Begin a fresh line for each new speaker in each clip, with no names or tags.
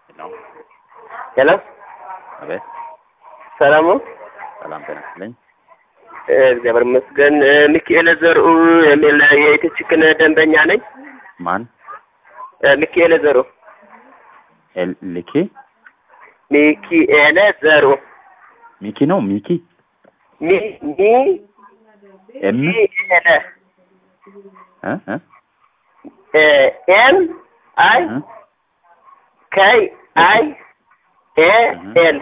ነው።
ሄሎ
አቤት።
ሰላም ነው?
ሰላም ጤና ይስጥልኝ።
እግዚአብሔር ይመስገን። ሚካኤል ዘርኡ የሚል የኢትዮ ችክን ደንበኛ ነኝ።
ማን?
ሚካኤል ዘሩ
ኤል- ልኬ
ሚካኤል ዘሩ
ሚኪ ነው። ሚኪ
ሚ ሚ
ኤም
ሚካኤል
እ እ
ኤም አይ
እ
ከይ አይ ኤ ኤል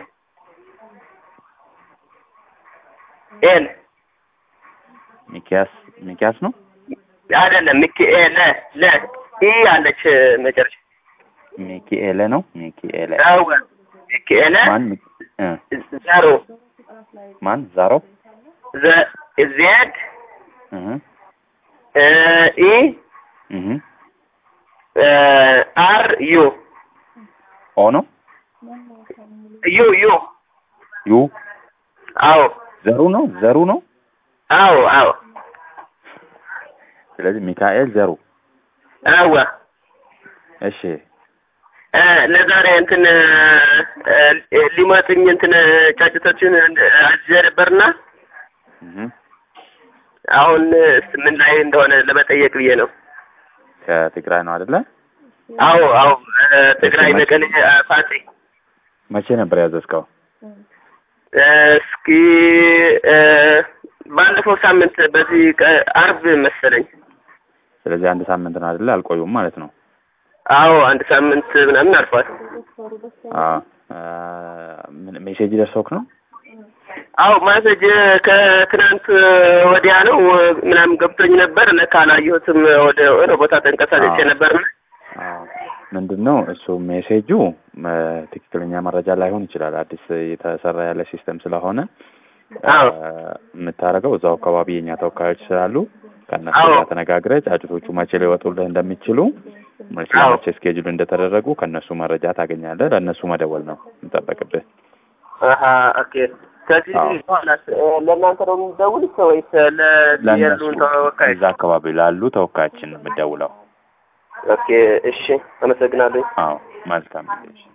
ኤል
ሚኪያስ ሚኪያስ ነው።
አይደለም ሚካኤል ለ ኢ አለች መጨረሻ
ሚኪኤለ ነው። ሚኪኤለ
አዎ ሚካኤል
ማን? ሚኪ- እ
ዘሩ
ማን? ዛሮ
ዘ ዜድ
እህ
ኢ
እህ
አር ዩ
ኦ ነው።
ዩ ዩ
ዩ
አዎ
ዘሩ ነው። ዘሩ ነው።
አዎ አዎ
ስለዚህ ሚካኤል ዘሩ።
አዎ
እሺ
እ ለዛሬ እንትን እ ሊመጡኝ እንትን ጫጭቶችን አዝዤ ነበርና
እህ
አሁን ምን ላይ እንደሆነ ለመጠየቅ ብዬ ነው።
ከትግራይ ነው አይደለ?
አዎ አዎ እ ትግራይ መቀሌ እ ፋሲ
መቼ ነበር ያዘዝከው?
እ እስኪ እ ባለፈው ሳምንት በዚህ ቀ- አርብ መሰለኝ።
ስለዚህ አንድ ሳምንት ነው አይደለ? አልቆዩም ማለት ነው።
አዎ አንድ ሳምንት ምናምን አልፏል።
አዎ አ፣ ምን ሜሴጅ ደርሶክ ነው?
አዎ ማሰጅ ከትናንት ወዲያ ነው ምናምን ገብቶኝ ነበር። ለካ አላየሁትም። ወደ ወደ ቦታ ተንቀሳቀሼ
አዎ።
ነበር።
አዎ ምንድን ነው እሱ ሜሴጁ እ፣ ትክክለኛ መረጃ ላይሆን ይችላል። አዲስ እየተሰራ ያለ ሲስተም ስለሆነ እ፣
አዎ።
የምታደርገው እዛው አካባቢ የኛ ተወካዮች ስላሉ ከእነሱ
አዎ።
ጋር ተነጋግረህ ጫጩቶቹ መቼ ሊወጡልህ እንደሚችሉ መቼ
አዎ።
መቼ ስኬጁል እንደተደረጉ ከእነሱ መረጃ ታገኛለህ። ለእነሱ መደወል ነው የሚጠበቅብህ።
አሀ ኦኬ። ከዚህ
አዎ።
በኋላ ለእናንተ ነው የምደውልስ ወይስ ለዚህ
ለእነሱ
ያሉን ተወካዮች?
እዛ አካባቢ ላሉ ተወካዮችን የምደውለው።
ኦኬ እሺ፣ አመሰግናለሁ።
አዎ መልካም ጊዜ። እሺ።